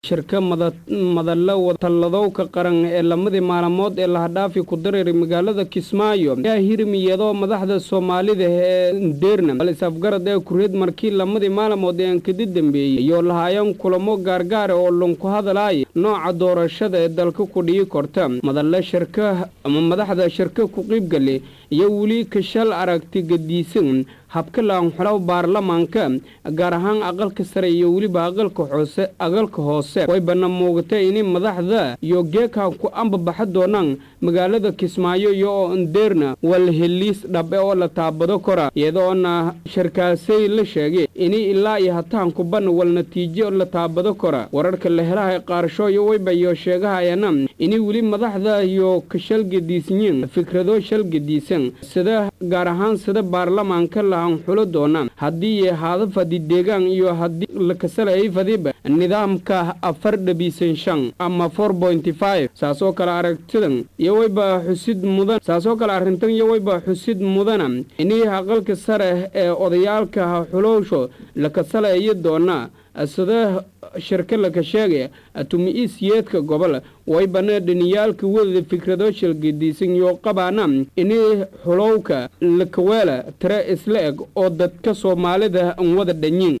shirka madalla talladowka qaran ee lamadii maalmood ee lahadhaafi ku dareeray magaalada kismaayo ayaa hirmiyado madaxda soomaalida ee ndeerna balis afgarad ee kureed markii lamadii maalmood ee ankadi dambeeyey iyo lahaayeen kulamo gaargaara oo lunku hadalaaya nooca doorashada ee dalka ku dhigi korta madalle shirka ama madaxda shirka ku qiibgale iyo weli kashal aragti gadiisan habka laanxulaw baarlamaanka gaar ahaan aqalka sare iyo weliba aqalka hoose aqalka hoose way bana muugatay inay madaxda iyo geekan ku ambabaxa doonaan magaalada kismaayo iyo oo ndeerna wal heliis dhabe oo la taabado kora iyadoona shirkaasay la sheegay inay ilaa iyo hataan kubana wal natiijo la taabado kora wararka la helaha qaarasho iyo wayba iyo sheegahayana inay weli madaxda iyo ka shalgadiisyiin fikrado shalgadiisan sida gaar ahaan sida baarlamaanka la xulo doonaan haddii ahaado fadi deegaan iyo haddii la kasalayay fadiba nidaamka afar dhabiisan shan ama four pointy five saasoo kale aragtidan iyo wayba xusid mudan saasoo kale arrintan iyo wayba xusid mudana inii aqalka sare ee odayaalka xulowsho la kasalayo doona sida shirka laka sheegaya tumi-iisyeedka gobol waybana dhaniyaalka wadada fikrado shalgadiisan iyo qabaana inii xulowka lakaweela tire isla eg oo dadka soomaalida an wada dhanyiin